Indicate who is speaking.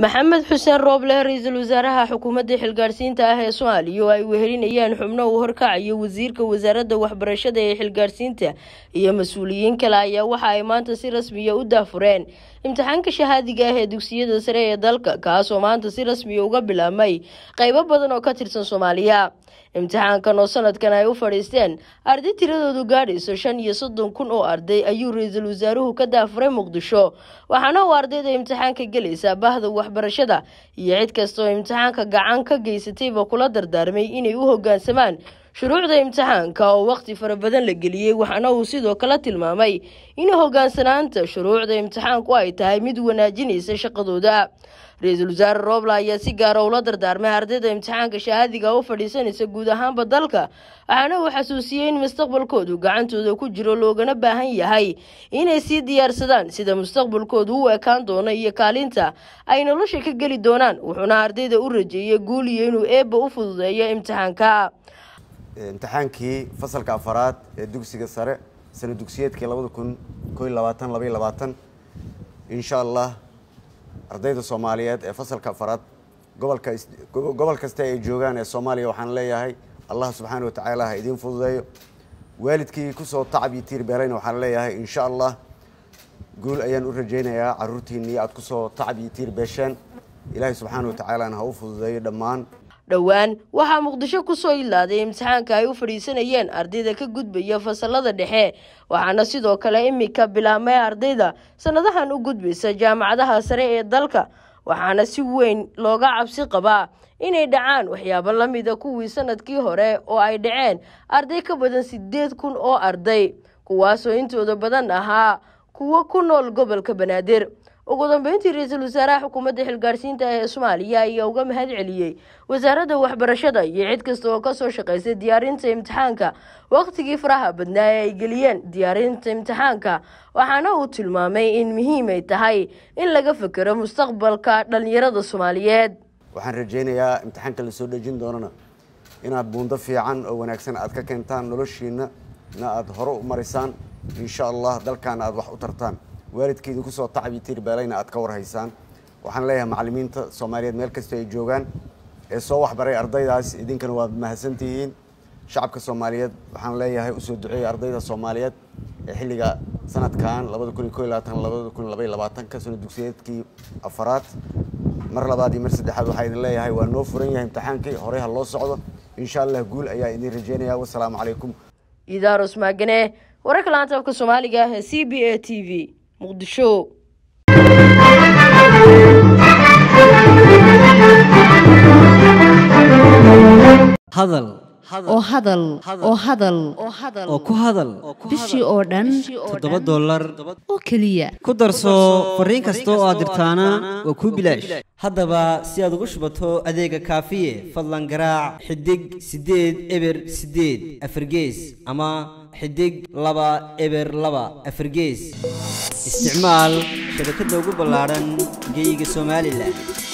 Speaker 1: maxamed xuseen rooble ra-iisul wasaaraha xukuumadda xilgaadhsiinta ah ee soomaaliya oo ay wehelinayaan xubno uu horkacayo wasiirka wasaaradda waxbarashada ee xilgaadhsiinta iyo mas-uuliyiin kale ayaa waxa ay maanta si rasmiya u daafureen imtixaanka shahaadiga ah ee dugsiyada sare ee dalka kaasoo maanta si rasmiya uga bilaabmay qeybo badan oo ka tirsan soomaaliya imtixaankan oo sanadkan ay u fadhiisteen arday tiradoodu gaadhayso shan iyo soddon kun oo arday ayuu ra-iisul wasaaruhu ka daafuray muqdisho waxaana uu ardayda imtixaanka gelaysaa bahda waxbarashada iyo cid kasta oo imtixaanka gacan ka geysatayba kula dardaarmay inay u hoggaansamaan shuruucda imtixaanka oo waqti fara badan la geliyey waxaana uu sidoo kale tilmaamay in hoggaansanaanta shuruucda imtixaanku ay tahay mid wanaajinaysa shaqadooda ra-iisul wasaare roobla ayaa si gaara ula dardaarmay ardayda imtixaanka shahaadiga u fadhiisanaysa guud ahaanba dalka waxaana uu xasuusiyey in mustaqbalkoodu gacantooda ku jiro loogana baahan yahay inay sii diyaarsadaan sida mustaqbalkoodu u ekaan doono iyo kaalinta ay nolosha ka geli doonaan wuxuuna ardayda u rajeeyay guul iyo inuu eebba u fududeeyo imtixaanka
Speaker 2: imtixaankii fasalka afaraad ee dugsiga sare sana dugsiyeedkii labada kun ko iyo labaatan laba iyo labaatan insha allah ardayda soomaaliyeed ee fasalka afaraad gobolka gobol kasta ay joogaan ee soomaaliya waxaan leeyahay allah subxaana watacaala ha idiin fududeeyo waalidkii kusoo tacab iyo tiir beerayna waxaan leeyahay insha allah guul ayaan u rajaynayaa caruurtiinii aad kusoo tacab iyo tiir beesheen ilaahay subxaana watacaalana ha u fududeeyo dhammaan
Speaker 1: dhowaan waxaa muqdisho kusoo ilaaday imtixaanka ay u fadhiisanayeen ardayda ka gudbaya fasalada dhexe waxaana sidoo kale imika bilaabmay ardayda sanadahan u gudbaysa jaamacadaha sare ee dalka waxaana si weyn looga cabsi qabaa inay dhacaan waxyaabo la mida kuwii sanadkii hore oo ay dhaceen arday ka badan sideed kun oo arday kuwaasoo intooda badan ahaa kuwo ku nool gobolka banaadir ugu dambeyntii ra-iisul wasaaraha xukuumadda xilgaadhsiinta ee soomaaliya ayaa uga mahad celiyey wasaaradda waxbarashada iyo cid kasta oo kasoo shaqaysay diyaarinta imtixaanka waqtigii faraha badnaa ee ay geliyeen diyaarinta imtixaanka waxaana uu tilmaamay in muhiim ay tahay in laga fekero mustaqbalka dhalinyarada soomaaliyeed
Speaker 2: waxaan rajaynayaa imtixaanka lasoo dhejin doonana inaad buundo fiican oo wanaagsan aad ka keentaan noloshiina na aada hore u marisaan insha allah dalkaana aada wax u tartaan waalidkeedi kusoo tacab iyo tiir beelayna aad ka warhaysaan waxaan leeyahay macallimiinta soomaaliyeed meel kastoo ay joogaan ee soo waxbaray ardaydaas idinkana waad mahadsantihiin shacabka soomaaliyeed waxaan leeyahay usoo duceeya ardayda soomaaliyeed ee xilliga sanadkan labada kun iyo ko iyo labaatan labada kun labaiyo labaatanka sano dugsiyeedkii afaraad mar labaad iyo mar saddexaad waxaa idin leeyahay waa noo furan yahay imtixaankii horey ha loo socdo insha allah guul ayaa idin rajeynaya wasalaamu calaykum
Speaker 1: idaarus maagane wararka laanta afka soomaaliga ee c b a t v muqdisho
Speaker 3: hadal
Speaker 4: oo hadal oo hadal
Speaker 3: oo ku hadal
Speaker 4: bishii oo dhan
Speaker 3: toddoba dollar
Speaker 4: oo keliya
Speaker 3: ku darso fariin kasta oo aad dirtaana waa kuu bilaash haddaba si aad ugu shubato adeega kaafiye fadlan garaac xidig siddeed eber siddeed afargees ama xidig laba eber laba afargees isticmaal shabakadda ugu ballaadhan geyga somalilan